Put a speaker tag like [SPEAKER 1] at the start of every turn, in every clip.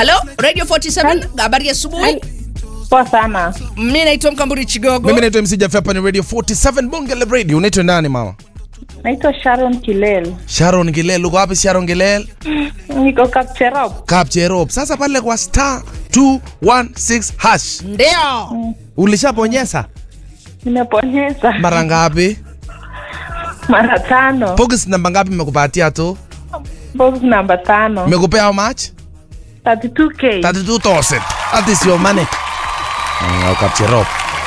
[SPEAKER 1] halo radio 47 habari ya asubuhi
[SPEAKER 2] Poa sana.
[SPEAKER 1] mi naitwa mkamburi chigogo
[SPEAKER 3] mimi naitwa mc Jaffe, hapa ni radio 47 bonge la radio unaitwa nani mama
[SPEAKER 2] Naitwa Sharon Kilel.
[SPEAKER 3] sharon gilel uko wapi sharon gilel
[SPEAKER 2] Niko Kapcherop.
[SPEAKER 3] kapcherop sasa pale kwa star 216 hash
[SPEAKER 1] ndio
[SPEAKER 3] ulishaponyesa
[SPEAKER 2] Nimeponyeza
[SPEAKER 3] mara ngapi
[SPEAKER 2] mara tano.
[SPEAKER 3] box namba ngapi mmekupatia tu
[SPEAKER 2] Box namba tano.
[SPEAKER 3] mmekupea how much
[SPEAKER 2] 32k.
[SPEAKER 3] 32000 that is your money Mm, kapcherop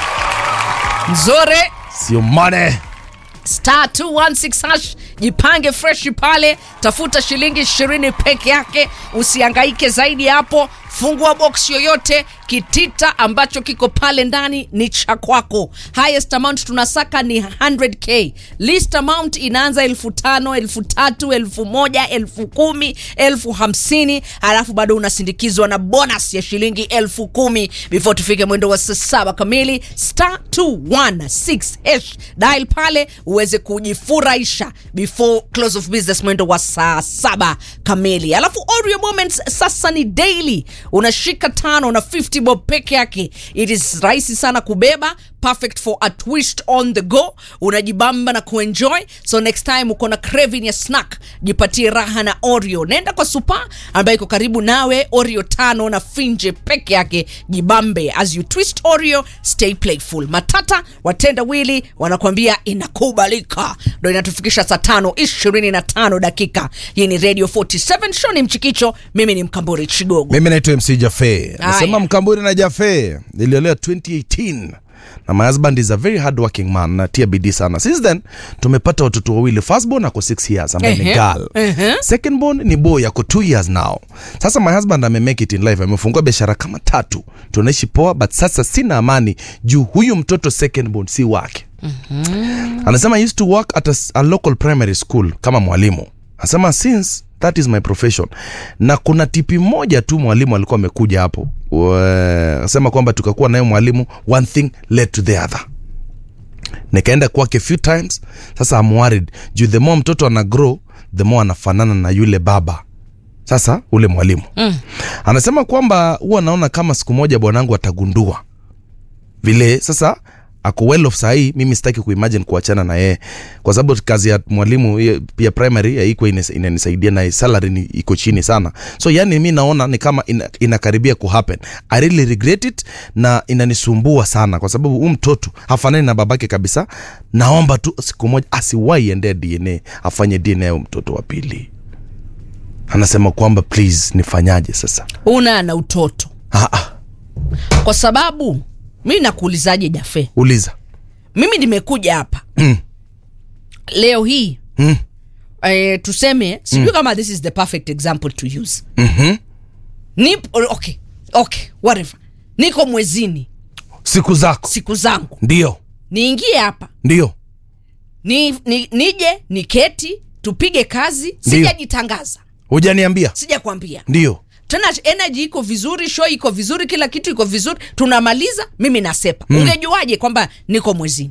[SPEAKER 1] nzuri
[SPEAKER 3] sio money
[SPEAKER 1] star 216 hash jipange freshi pale tafuta shilingi 20 peke yake usiangaike zaidi hapo fungua box yoyote kitita ambacho kiko pale ndani ni cha kwako highest amount tunasaka ni 100k list amount inaanza elfu tano elfu tatu elfu moja elfu kumi elfu hamsini halafu bado unasindikizwa na bonus ya shilingi elfu kumi before tufike mwendo wa saa saba kamili star 216 hash dial pale uweze kujifurahisha before close of business mwendo wa saa saba kamili alafu Oreo moments sasa ni daily unashika tano na 50 bob peke yake it is rahisi sana kubeba perfect for a twist on the go unajibamba na kuenjoy so next time uko na craving ya snack jipatie raha na oreo nenda kwa supa ambayo iko karibu nawe oreo tano na finje peke yake jibambe as you twist oreo stay playful matata watenda wili wanakuambia inakubalika ndo inatufikisha saa tano ishirini na tano dakika hii ni radio 47 show ni mchikicho mimi ni mkamburi chigogo
[SPEAKER 3] mimi naitwa mc jafe nasema
[SPEAKER 1] Aya.
[SPEAKER 3] mkamburi na jafe niliolewa 2018 na my husband is a very hard working man natia bidii sana since then tumepata watoto wawili firstborn ako 6 years ambaye ni
[SPEAKER 1] Ehe,
[SPEAKER 3] girl
[SPEAKER 1] ehe.
[SPEAKER 3] secondborn ni boy ako 2 years now sasa my husband amemake it in life amefungua biashara kama tatu tunaishi poa but sasa sina amani juu huyu mtoto secondborn si wake anasema I used to work at a, s- a local primary school kama mwalimu anasema since that is my profession na kuna tipi moja tu mwalimu alikuwa amekuja hapo We- anasema kwamba tukakuwa naye mwalimu one thing led to the other nikaenda kwake few times sasa I'm worried juu the more mtoto ana grow the more anafanana na yule baba sasa ule mwalimu mm. anasema kwamba huwa anaona kama siku moja bwanangu atagundua vile sasa ako well off sahii mimi sitaki kuimagine kuachana na yeye kwa sababu kazi ya mwalimu hiyo pia primary haikuwa ina- inanisaidia na salary ni iko chini sana so yani mi naona ni kama ina, inakaribia kuhappen i really regret it na inanisumbua sana kwa sababu huu mtoto hafanani na babake kabisa naomba tu siku moja asiwahi endea dna afanye dna ya huyu mtoto wa pili anasema kwamba please nifanyaje sasa
[SPEAKER 1] una na utoto
[SPEAKER 3] ah, ah,
[SPEAKER 1] kwa sababu mi nakuulizaje jafe
[SPEAKER 3] uliza
[SPEAKER 1] mimi nimekuja hapa
[SPEAKER 3] Mm.
[SPEAKER 1] leo hii
[SPEAKER 3] mm.
[SPEAKER 1] eh, tuseme sijui kama this is the perfect example to use
[SPEAKER 3] mm-hmm.
[SPEAKER 1] Nip, okay okay whatever niko mwezini
[SPEAKER 3] siku zako
[SPEAKER 1] siku zangu
[SPEAKER 3] ndio
[SPEAKER 1] niingie hapa
[SPEAKER 3] ndio
[SPEAKER 1] ni, ni, nije niketi tupige kazi
[SPEAKER 3] Ndiyo.
[SPEAKER 1] sijajitangaza
[SPEAKER 3] hujaniambia
[SPEAKER 1] sijakwambia
[SPEAKER 3] ndio
[SPEAKER 1] tena energy iko vizuri show iko vizuri kila kitu iko vizuri tunamaliza mimi nasepa mm. ungejuaje kwamba niko mwezini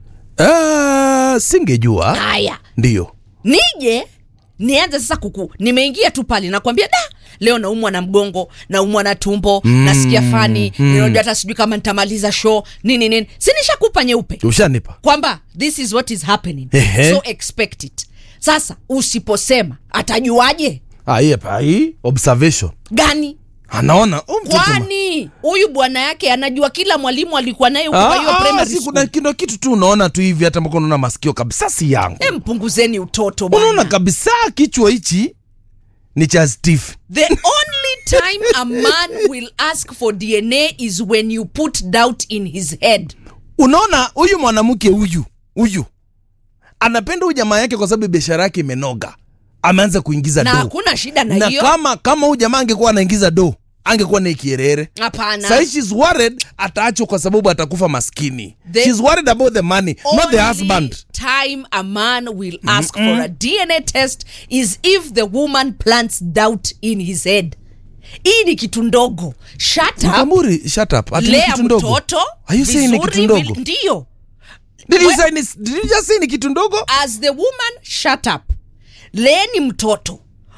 [SPEAKER 3] uh, singejua
[SPEAKER 1] haya
[SPEAKER 3] ndio
[SPEAKER 1] nije nianze sasa kuku nimeingia tu pale nakwambia da leo naumwa na mgongo naumwa na tumbo mm, nasikia fani mm. hata sijui kama nitamaliza show nini nini sinishakupa nyeupe
[SPEAKER 3] ushanipa
[SPEAKER 1] kwamba this is what is happening
[SPEAKER 3] Ehe.
[SPEAKER 1] so expect it sasa usiposema atajuaje
[SPEAKER 3] Ah, hii hapa, hii observation
[SPEAKER 1] gani
[SPEAKER 3] anaona huyu mtoto ma-
[SPEAKER 1] kwani huyu bwana yake anajua kila mwalimu alikuwa naye huko
[SPEAKER 3] Ah,
[SPEAKER 1] kwa hiyo
[SPEAKER 3] ah,
[SPEAKER 1] primary
[SPEAKER 3] si
[SPEAKER 1] school.
[SPEAKER 3] kuna kindo kitu tu unaona tu hivi hata mpaka unaona masikio kabisa si yangu
[SPEAKER 1] Eh, mpunguzeni utoto
[SPEAKER 3] unaona
[SPEAKER 1] bwana
[SPEAKER 3] kabisa kichwa hichi ni cha steve
[SPEAKER 1] The only time a man will ask for DNA is when you put doubt in his head.
[SPEAKER 3] unaona huyu mwanamke huyu huyu anapenda huyu jamaa yake kwa sababu biashara yake imenoga ameanza kuingiza
[SPEAKER 1] Na
[SPEAKER 3] do
[SPEAKER 1] hakuna shida na
[SPEAKER 3] na
[SPEAKER 1] hiyo.
[SPEAKER 3] kama kama huyu jamaa angekuwa anaingiza do angekuwa na ikierere
[SPEAKER 1] Hapana.
[SPEAKER 3] Sahi she's worried ataachwa kwa sababu atakufa maskini.
[SPEAKER 1] The-
[SPEAKER 3] she's worried about the money, not the
[SPEAKER 1] Only
[SPEAKER 3] husband.
[SPEAKER 1] time a man will ask for a DNA test is if the woman plants doubt in his head. Hii ni kitu ndogo. Shut up.
[SPEAKER 3] Mkamuri, shut up. Ati ni
[SPEAKER 1] Lea
[SPEAKER 3] kitu ndogo.
[SPEAKER 1] mtoto.
[SPEAKER 3] Are you saying ni kitu
[SPEAKER 1] vizuri,
[SPEAKER 3] ndogo?
[SPEAKER 1] vil- Ndio.
[SPEAKER 3] Did you
[SPEAKER 1] We-
[SPEAKER 3] say ni- did you just say ni kitu ndogo?
[SPEAKER 1] as the woman shut up leeni mtoto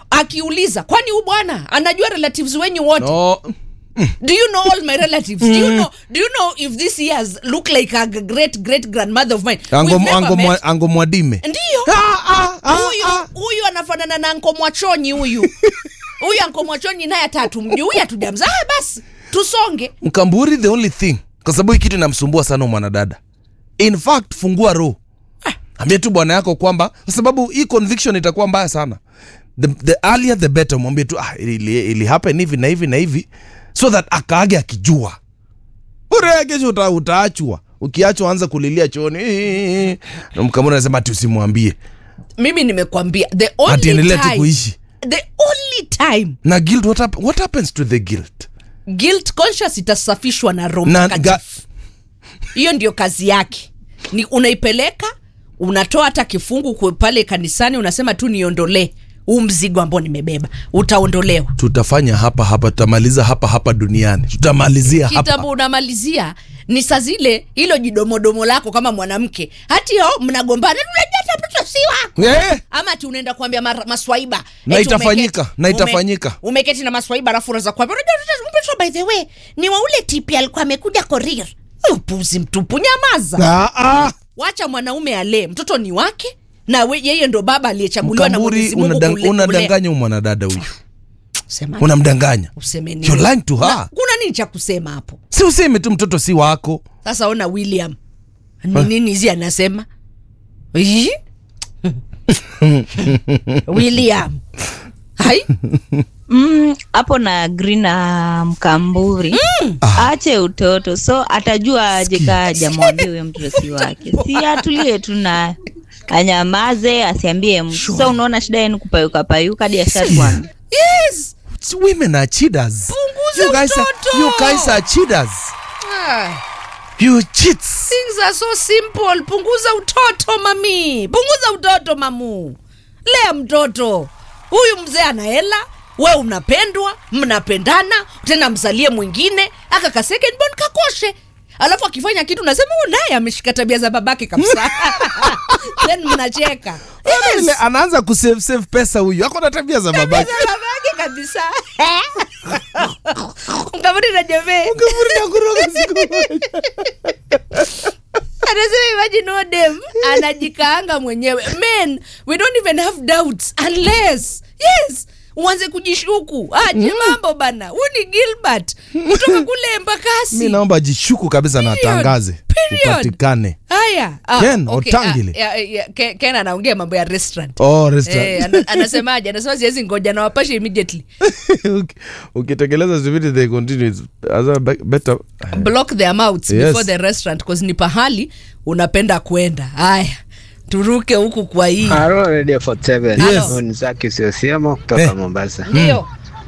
[SPEAKER 1] akiuliza kwani huu bwana anajua relatives wenyu wote
[SPEAKER 3] no.
[SPEAKER 1] do you know all my relatives do you know do you know if this years look like a great great grandmother of mine
[SPEAKER 3] ango,
[SPEAKER 1] We've never
[SPEAKER 3] ango,
[SPEAKER 1] met.
[SPEAKER 3] mwa, ango mwadime
[SPEAKER 1] ndiyo
[SPEAKER 3] Ah, ah, ah,
[SPEAKER 1] huyu
[SPEAKER 3] ah.
[SPEAKER 1] huyu anafanana na anko mwachonyi huyu huyu anko mwachonyi naye atatu mjuu huyu hatujamzaa Ah, basi tusonge
[SPEAKER 3] mkamburi the only thing kwa sababu hii kitu inamsumbua sana huyu mwanadada in fact fungua roho ambie tu bwana yako kwamba kwa sababu hii conviction itakuwa mbaya sana the, the earlier the better mwambie tu ah, ili, ili happen hivi na hivi na hivi so that akaage akijua ure kesho uta, utaachwa ukiachwa anza kulilia chooni Na mkamburi anasema ati usimwambie
[SPEAKER 1] mimi nimekwambia the
[SPEAKER 3] ati
[SPEAKER 1] only
[SPEAKER 3] endelea tu
[SPEAKER 1] time,
[SPEAKER 3] kuishi
[SPEAKER 1] the only time
[SPEAKER 3] na guilt what, hap what happens to the guilt
[SPEAKER 1] guilt conscious itasafishwa na roho
[SPEAKER 3] na
[SPEAKER 1] Mtakatifu.
[SPEAKER 3] ga,
[SPEAKER 1] hiyo ndio kazi yake ni unaipeleka unatoa hata kifungu kwe- pale kanisani unasema tu niondolee huu mzigo ambao nimebeba utaondolewa
[SPEAKER 3] tutafanya hapa hapa tutamaliza hapa hapa duniani tutamalizia hapa
[SPEAKER 1] kitambo unamalizia ni saa zile hilo jidomodomo lako kama mwanamke hati yo mnagombana unajua hata mtoto si wako
[SPEAKER 3] Eh,
[SPEAKER 1] ama ati unaenda kuambia mar- maswaiba
[SPEAKER 3] Na
[SPEAKER 1] Eti
[SPEAKER 3] itafanyika,
[SPEAKER 1] umeketi-
[SPEAKER 3] na itafanyika.
[SPEAKER 1] ume, umeketi na maswaiba alafu unaweza kuambia unajua mtoto- mtoto by the way ni wa ule tipi alikuwa amekuja korir upuzi mtupu nyamaza
[SPEAKER 3] ah, ah.
[SPEAKER 1] wacha mwanaume alee mtoto ni wake na we, yeye ndo baba aliyechaguliwa na
[SPEAKER 3] mkamburi
[SPEAKER 1] Mwenyezi Mungu
[SPEAKER 3] unadang-
[SPEAKER 1] kule- kulea.
[SPEAKER 3] unadanganya huyu mwanadada huyu
[SPEAKER 1] Sema,
[SPEAKER 3] unamdanganya
[SPEAKER 1] useme nini?
[SPEAKER 3] You're lying to her.
[SPEAKER 1] Na, kuna nini cha kusema hapo
[SPEAKER 3] si useme tu mtoto si wako
[SPEAKER 1] sasa ona william ni nini hizi anasema Ii? william hai
[SPEAKER 4] Mm, hapo na agree na mkamburi aache utoto so atajua aje kaa ajamwambia huyo mtoto si wake si atulie tu na anyamaze asiambie mtu so unaona shida yenu kupayuka payuka hadi ashatwambia
[SPEAKER 1] yes
[SPEAKER 3] It's women are cheaters
[SPEAKER 1] Punguza
[SPEAKER 3] you guys are,
[SPEAKER 1] utoto.
[SPEAKER 3] you guys are cheaters
[SPEAKER 1] ah.
[SPEAKER 3] you cheats
[SPEAKER 1] things are so simple punguza utoto mami punguza utoto mamu lea mtoto huyu mzee ana hela we unapendwa mnapendana tena mzalie mwingine aka ka second born kakoshe alafu akifanya kitu nasema huyu naye ameshika tabia za babake kabisa then mnacheka
[SPEAKER 3] Yes. Ile anaanza kusave save pesa huyu ako na tabia za
[SPEAKER 1] Tabia
[SPEAKER 3] babake
[SPEAKER 1] za babake kabisa mkamudi na jamee
[SPEAKER 3] Mkamburi nakuroga siku moja.
[SPEAKER 1] anasema imagine huyo dem anajikaanga mwenyewe men we don't even have doubts unless yes uanze kujishuku aje mambo bana huu ni gilbert kutoka kule
[SPEAKER 3] mi
[SPEAKER 1] embakasi
[SPEAKER 3] naomba ajishuku kabisa na
[SPEAKER 1] Period.
[SPEAKER 3] atangaze
[SPEAKER 1] Period.
[SPEAKER 3] upatikane
[SPEAKER 1] haya ah,
[SPEAKER 3] Ken,
[SPEAKER 1] okay,
[SPEAKER 3] Otangile.
[SPEAKER 1] ah, ya- ya- Ken- ken anaongea mambo ya restaurant
[SPEAKER 3] oh, restaurant.
[SPEAKER 1] Eh, ana- anasemaje anasema siwezi ngoja na wapashe immediately
[SPEAKER 3] Uki- ukitekeleza zividi they continue it's as be- better
[SPEAKER 1] block their mouths
[SPEAKER 3] Yes.
[SPEAKER 1] before the restaurant cause ni pahali unapenda kwenda haya turuke huku kwa hii
[SPEAKER 5] Halo Radio 47.
[SPEAKER 1] Yes.
[SPEAKER 5] Huyu ni Zaki Usiosiemo kutoka
[SPEAKER 3] Eh.
[SPEAKER 5] Mombasa.
[SPEAKER 1] ndio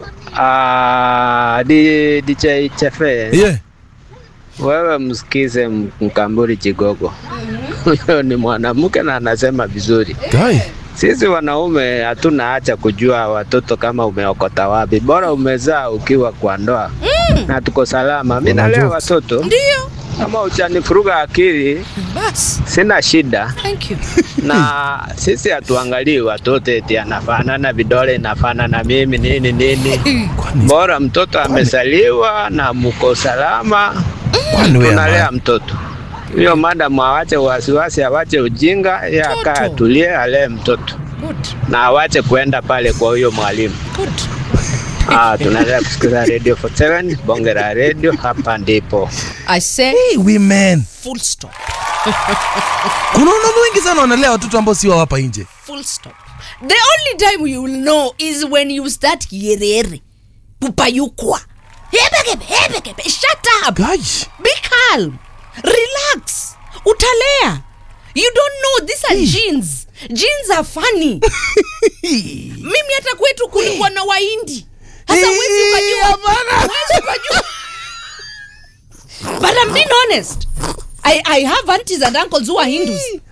[SPEAKER 5] Ah, di DJ Chefe,
[SPEAKER 3] yeah.
[SPEAKER 5] wewe msikize M- Mkamburi Chigogo. Huyo ni mwanamke na anasema vizuri.
[SPEAKER 3] Guy.
[SPEAKER 5] Sisi wanaume hatuna hacha kujua watoto kama umeokota wapi, bora umezaa ukiwa kwa ndoa na tuko salama. Mimi nalea
[SPEAKER 3] jokes.
[SPEAKER 5] watoto
[SPEAKER 1] ndio
[SPEAKER 5] kama uchanifuruga akili,
[SPEAKER 1] basi
[SPEAKER 5] sina shida.
[SPEAKER 1] thank you
[SPEAKER 5] na sisi hatuangalii watoto eti anafanana vidole inafanana mimi nini nini.
[SPEAKER 3] Kwani-
[SPEAKER 5] Bora mtoto amesaliwa na mko salama,
[SPEAKER 3] kwani wewe
[SPEAKER 5] tunalea
[SPEAKER 3] ama-
[SPEAKER 5] mtoto. Hiyo madam awache wasiwasi, awache ujinga, ye akaa
[SPEAKER 1] Mtoto.
[SPEAKER 5] atulie, alee mtoto
[SPEAKER 1] good
[SPEAKER 5] na awache kuenda pale kwa huyo mwalimu.
[SPEAKER 1] good
[SPEAKER 5] Ah, tunaendelea kusikiza Radio 47 bonge la radio, hapa ndipo.
[SPEAKER 1] i say
[SPEAKER 3] Hey, women
[SPEAKER 1] full stop
[SPEAKER 3] kuna wanaume wengi sana wanalea watoto ambao si wa hapa nje
[SPEAKER 1] full stop the only time you will know is when you start kierere kupayukwa hebekebe hebekebe shut up
[SPEAKER 3] Guy.
[SPEAKER 1] be calm relax utalea you don't know these are genes genes are funny mimi hata kwetu kulikuwa na waindi hasa wezi ukajua wezi ukajua but I'm being honest I, I have aunties and uncles who are Hindus